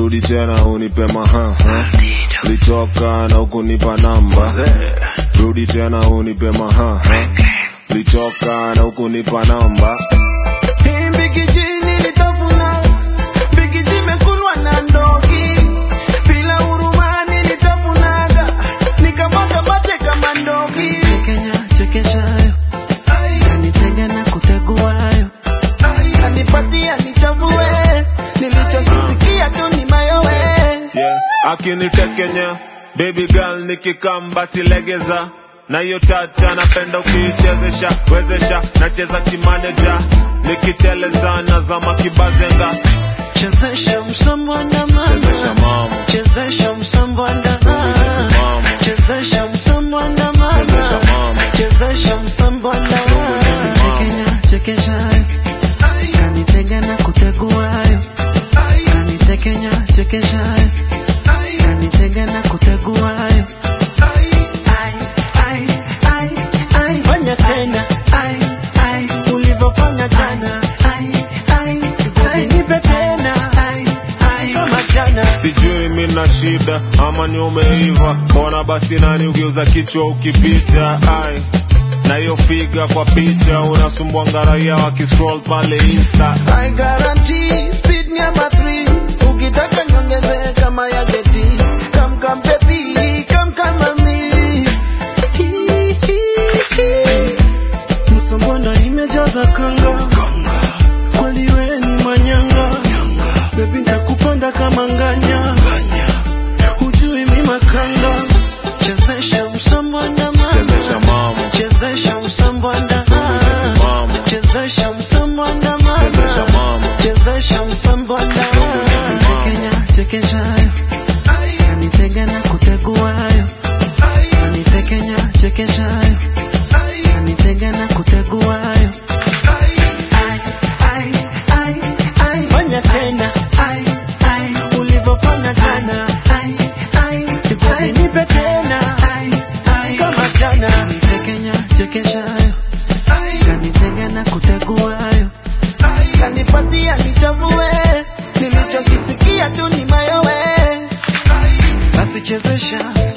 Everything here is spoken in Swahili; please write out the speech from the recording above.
rudi tena unipe maha litoka na ukunipa namba rudi tena unipe maha litoka na ukunipa namba Hii mbigiji nilitafuna, mbigiji imekulwa na ndogi. Bila huruma nilitafunaga, nikamwaga mate kama ndogi. Kenya chekeshayo kanitega na kuteguayo Kanipatia nichafue, nilichokisikia tu ni mayowe. yeah. akinitekenya baby girl nikikam basi legeza na hiyo tata napenda ukiichezesha wezesha nacheza kimaneja nikiteleza nazama kibazenga chezesha msambwanda chezesha mama mama chezesha msambwanda mama chezesha msambwanda chezesha mama mama chezesha msambwanda Kenya chekeshayo kanitega na kuteguayo kanitekenya chekeshayo kanitega na kuteguayo Ai, ai, ai, ai. Fanya tena, Ai, ai, ulivyofanya jana Ai, ai, ai. nipe tena, Ai, ai. kama jana. sijui mina shida ama ni umeiva mbona basi nani ukiuza kichwa ukipita ai na hiyo figa kwa picha unasumbua ngaraia wakiscroll pale insta I guarantee speed number three. Ukitaka niongeze kama ya jeti. Come come baby, come come mami. Msambwanda imejaza kanga kweli we ni manyanga bebi ntakupanda kama nganya hujui mi makanga chezesha msambwanda mama chezesha mama chezesha msambwanda mama chezesha msambwanda mama chezesha mama chezesha msambwanda Kenya chekeshayo kanitega na kuteguayo kanitekenya chekeshayo kanitega na kuteguayo Ai, ai, ai, ai. Fanya tena, Ai, ai, ulivyofanya jana Ai, ai, Baby, nipe tena, Ai, ai. kama jana. Kanitekenya chekeshayo kanitega na kuteguayo Kanipatia nichafue, nilichokisikia tu ni mayowe. basi chezesha